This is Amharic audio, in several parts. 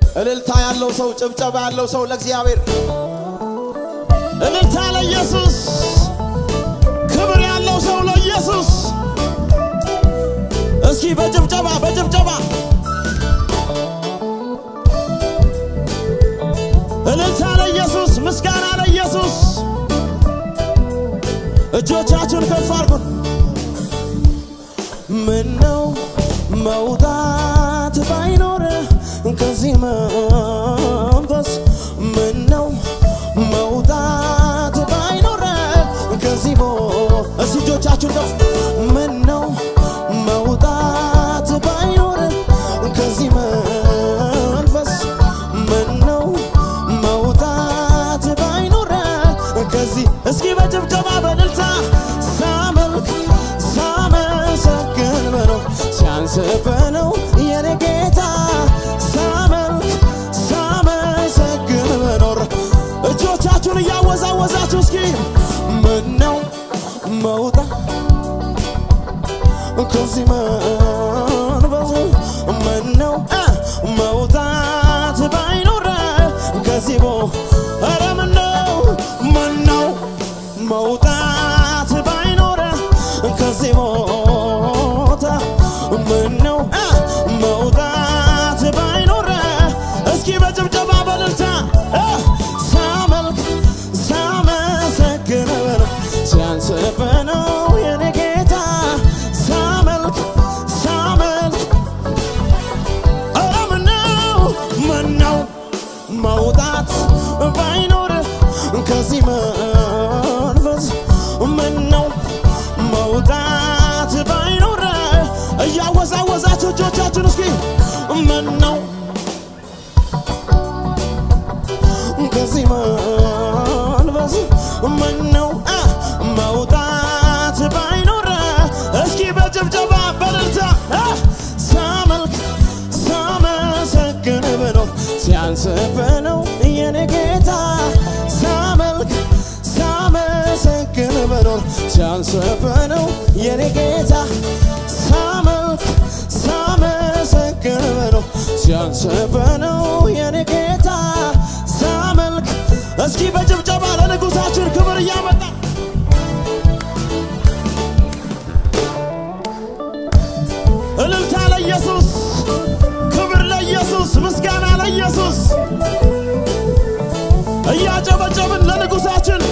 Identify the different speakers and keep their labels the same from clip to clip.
Speaker 1: እልልታ ያለው ሰው፣ ጭብጨባ ያለው ሰው ለእግዚአብሔር እልልታ ለኢየሱስ፣ ክብር ያለው ሰው ለኢየሱስ። እስኪ በጭብጨባ በጭብጨባ እልልታ ለኢየሱስ፣ ምስጋና ለኢየሱስ። እጆቻችሁን ከፍ አድርጉን። ምነው መውጣት ባይኖር ከዚህ መንፈስ ምነው መውጣት ባይኖር ከዚህ ቦ እስቲ እጆቻችሁን ከፍ ምነው መውጣት ባይኖር ከዚህ መንፈስ ምነው መውጣት ባይኖር ከዚህ እስኪ በጭብጨባ በእልልታ ሳመልክ ሳመሰግን በለው ሲያንስብህ ነው የኔ ጌታ ሳመልክ ሳመሰግን በኖር እጆቻችሁን እያወዛወዛችሁ እስኪ ምነው መውጣት ከዚህ መንፈስ ምነው እ መውጣት ባይኖር ከዚህ ቦ ኧረ ምነው ምነው መውጣት ባይኖር ከዚህ ቦታ ምነው እ መውጣት ባይኖር እስኪ በጭብጨባ በእልልታ እ ሳመልክ ሳመሰግን በለው ሲያንስብህ ነው የኔ ጌታ ሳመልክ ሳመልክ ኧረ ምነው ምነው መውጣት ባይኖር ከዚህ መንፈስ ምነው መውጣት ባይኖር እያወዛወዛችሁ እጆቻችሁን እስኪ ምነው ከዚህ መንፈስ ምነው እ መውጣት ባይኖር እስኪ በጭብጨባ በእልልታ እ ሳመልክ ሳመሰግን ብኖር ሲያንስብህ ነው የኔ ጌታ ሳመልክ ሳመሰግን ብኖር ሲያንስብህ ነው የኔ ጌታ ሳመልክ ሳመሰግን ብኖር ሲያንስብህ ነው የኔ ጌታ ሳመልክ እስኪ በጭብጨባ ለንጉሳችን ክብር እያመጣ እልልታ ለኢየሱስ፣ ክብር ለኢየሱስ፣ ምስጋና ለኢየሱስ። እያጨበጨብን ለንጉሳችን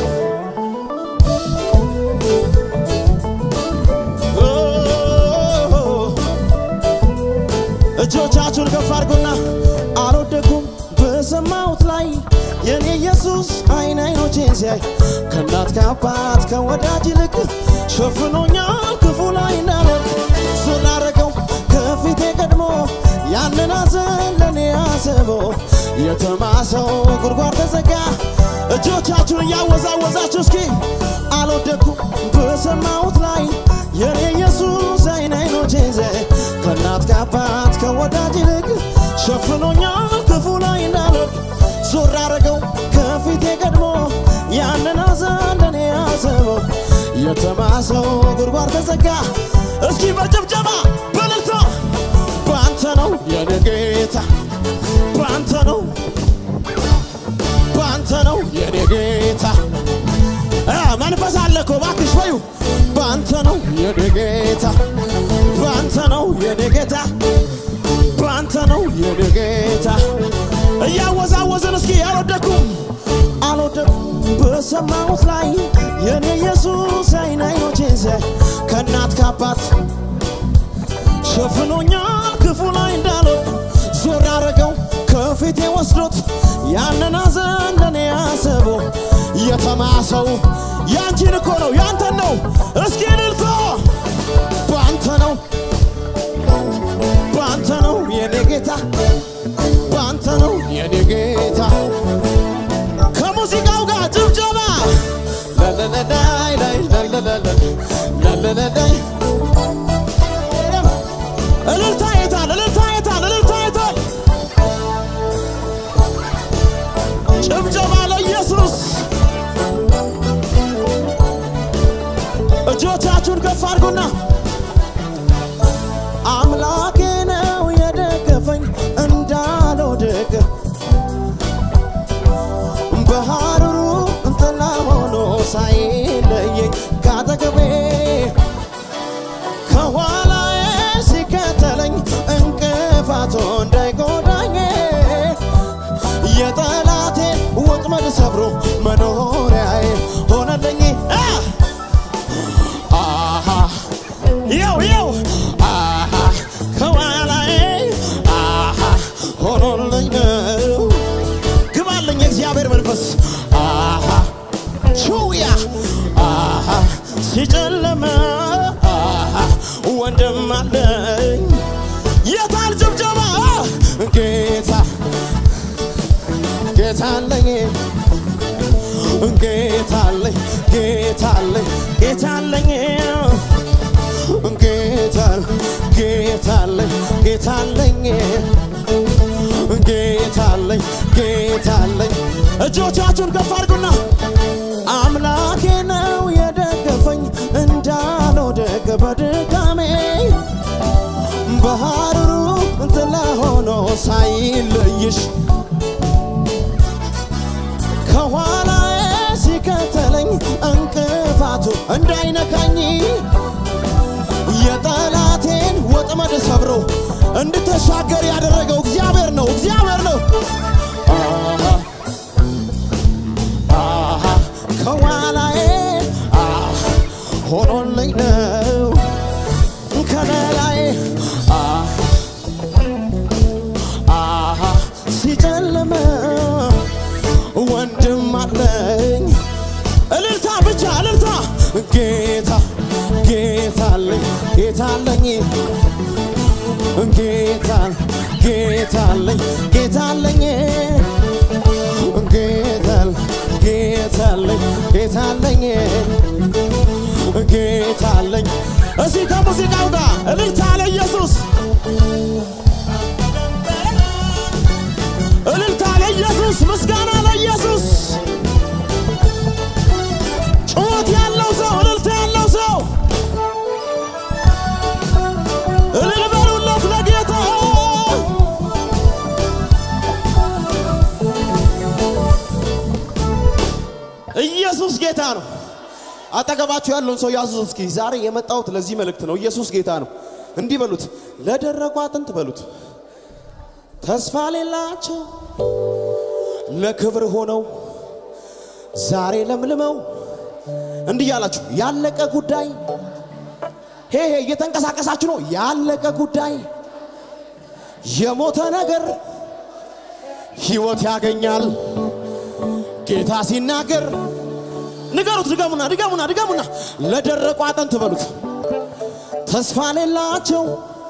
Speaker 1: እጆቻችሁን ከፍ አድርጉና አልወደኩም በሰማሁት ላይ የኔ ኢየሱስ አይን አይኖቼን ሲያይ ከእናት ከአባት ከወዳጅ ይልቅ ሸፍኖኛል ክፉ ላይ እንዳልወድቅ ስላረገው ከፊቴ ቀድሞ ያንን ሐዘን ለእኔ አስቦ የተማሰው ጉድጓድ ተዘጋ። እጆቻችሁን እያወዛወዛችሁ እስኪ አልወደኩም በሰማሁት ላይ የኔ ኢየሱስ አይን አይኖቼን ሲያይ ከእናት ከአባት ከወዳጅ ይልቅ ሸፍኖኛል ክፉ ላይ እንዳልወድቅ ዞር አረገው ከፊቴ ቀድሞ ያንን ሐዘን ለእኔ አስበው የተማሰው ጉድጓድ ተዘጋ። እስኪ በጭብጨባ በእልልታ በአንተ ነው የኔ ጌታ በአንተ ነው በአንተ ነው የኔ ጌታ እ መንፈስ አለ እኮ እባክሽ በዩ በአንተ ነው የኔ ጌታ በአንተ ነው የኔ ጌታ በአንተ ነው የኔ ጌታ እያወዛወዝን እስኪ አልወደኩም አልወደኩም በሰማሁት ላይ የኔ ኢየሱስ አይን አይኖቼን ሲያይ ከእናት ከአባት ሸፍኖኛል ክፉ ላይ እንዳልወድቅ ዞር አረገው ከፊቴ ወስዶት ያንን ሐዘን ለእኔ አስቦ የተማሰው ያንቺን እኮ ነው ያንተን ነው እስኪ እልልታ በአንተ ነው በአንተ ነው የኔ ጌታ በአንተ ነው የኔ ጌታ ከሙዚቃው ጋር ጭብጨባ ላላላላይ ላይ ላላላላይ ላላላላይ እልልታ የታል እልልታ የታል እልልታ የታል ጭብጨባ ለኢየሱስ እጆቻችሁን ከፍ አድርጉና አምላኬ ነው የደገፈኝ እንዳልወድቅ ሆኖልኝ ነው ግባለኝ የእግዚአብሔር መንፈስ አሃ ቹያ አሃ ሲጨለመ አሃ ወንድም አለኝ የታል ጭብጨባ ጌታ ጌታ አለኝ ጌታ አለኝ ጌታ አለኝ ጌታ አለኝ ጌታ ጌታ አለኝ ጌታ አለኝ ጌታ አለኝ ጌታ አለኝ እጆቻችሁን ከፍ አድርጉና አምላኬ ነው የደገፈኝ እንዳልወድቅ በድካሜ በሐሩሩ ጥላ ሆኖ ሳይለይሽ ከኋላዬ ሲከተለኝ እንቅፋቱ እንዳይነካኝ የጠላቴን ወጥመድ ሰብሮ እንድተሻገር ያደረገው እግዚአብሔር ነው፣ እግዚአብሔር ነው። አሃ አሃ ከኋላዬ አሃ ሆኖልኝ ነው ከለላዬ አሃ አሃ ሲጨልም ወንድም አለኝ እልልታ ብቻ እልልታ ጌታ ጌታ አለኝ ጌታ አለኝ ጌታ ጌታ አለኝ ጌታ አለኝ ጌታ ጌታ አለኝ ጌታ አለኝ ጌታ አለኝ እዚህ ከሙዚቃው ጋር እልልታ ለኢየሱስ እልልታ ለኢየሱስ ምስጋና ለኢየሱስ ጩኸት ያለው ሰው እልልታ ያለው ሰው እልል በሉለት ለጌታ ኢየሱስ ጌታ ነው አጠገባችሁ ያለውን ሰው ያዙት እስኪ ዛሬ የመጣሁት ለዚህ መልእክት ነው ኢየሱስ ጌታ ነው እንዲህ በሉት ለደረቁ አጥንት በሉት ተስፋ ሌላቸው ለክብር ሆነው ዛሬ ለምልመው እንዲህ ያላችሁ ያለቀ ጉዳይ ሄ ሄ እየተንቀሳቀሳችሁ ነው ያለቀ ጉዳይ የሞተ ነገር ህይወት ያገኛል ጌታ ሲናገር ንገሩት ድገሙና ድገሙና ድገሙና ለደረቁ አጥንት በሉት ተስፋ ሌላቸው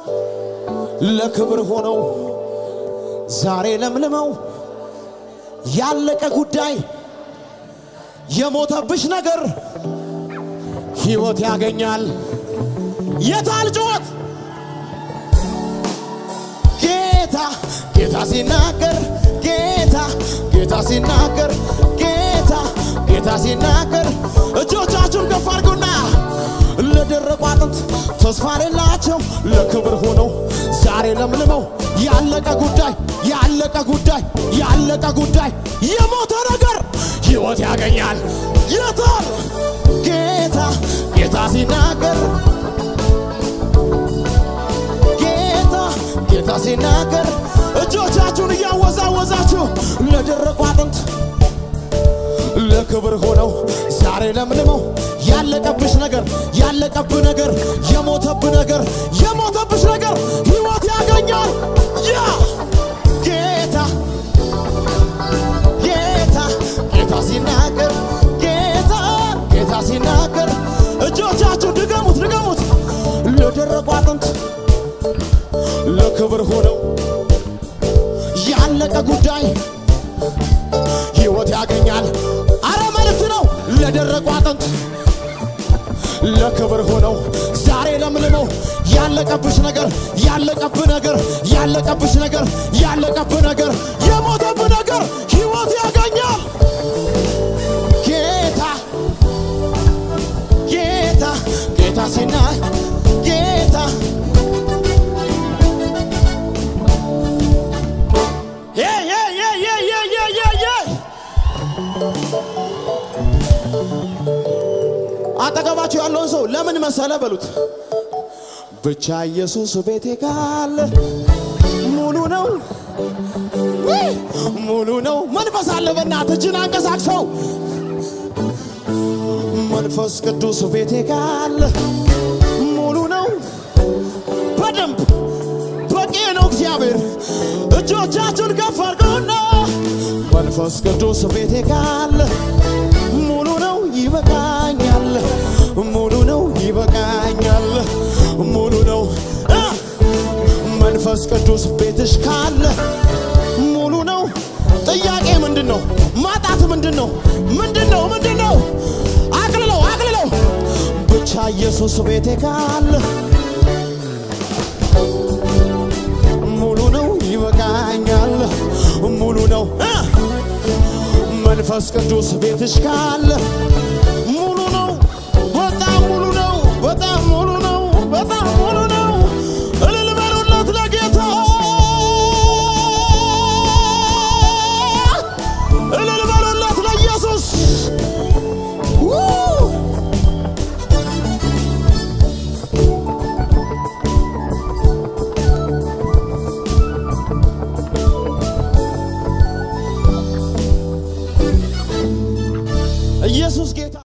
Speaker 1: ለክብር ሆነው ዛሬ ለምልመው ያለቀ ጉዳይ የሞተብሽ ነገር ህይወት ያገኛል የታል ጩኸት ጌታ ጌታ ሲናገር ጌታ ጌታ ሲናገር ጌታ ጌታ ሲናገር እጆቻችሁን ከፍ አድርጉና ለደረቁ አጥንት ተስፋ ሌላቸው ለክብር ሆነው ዛሬ ለምልመው ያለቀ ጉዳይ ያለቀ ጉዳይ ያለቀ ጉዳይ የሞተ ነገር ህይወት ያገኛል የታል ጌታ ጌታ ሲናገር ጌታ ጌታ ሲናገር እጆቻችሁን እያወዛወዛችሁ ለደረቁ አጥንት ለክብር ሆነው ዛሬ ለምልመው ያለቀብሽ ነገር ያለቀብህ ነገር የሞተብህ ነገር የሞተብሽ ነገር ህይወት ያገኛል ያ ጌታ ጌታ ጌታ ሲናገር ጌታ ጌታ ሲናገር እጆቻችሁ ድገሙት ድገሙት ለደረቁ አጥንት ለክብር ሆነው ያለቀ ጉዳይ ህይወት ያገኛል። አረ መልእክት ነው ለደረቁ አጥንት ለክብር ሆነው ዛሬ ለምልመው ያለቀብሽ ነገር ያለቀብህ ነገር ያለቀብሽ ነገር ያለቀብህ ነገር የሞተብህ ነገር ህይወት ያገኛል። ጌታ ጌታ ጌታ ሲና ጌታ የ የ የ የ የ የ የ የ አጠገባችሁ ያለውን ሰው ለምን መሰለ በሉት። ብቻ ኢየሱስ ቤቴ ካለ ሙሉ ነው ውይ፣ ሙሉ ነው። መንፈስ አለ። በእናትህ እጅን አንቀሳቅሰው። መንፈስ ቅዱስ ቤቴ ካለ ሙሉ ነው። በደንብ በቂ ነው። እግዚአብሔር እጆቻችሁን ከፍ አድርጉና መንፈስ ቅዱስ ቤቴ ካለ ሙሉ ነው ይበቃኛል፣ ሙሉ ነው ይበቃኛል፣ ሙሉ ነው እ መንፈስ ቅዱስ ቤትሽ ካለ ሙሉ ነው። ጥያቄ ምንድን ነው? ማጣት ምንድን ነው? ምንድን ነው? ምንድን ነው? አቅልለው አቅልለው ብቻ ኢየሱስ ቤቴ ካለ ሙሉ ነው ይበቃኛል፣ ሙሉ ነው እ መንፈስ ቅዱስ ቤትሽ ካለ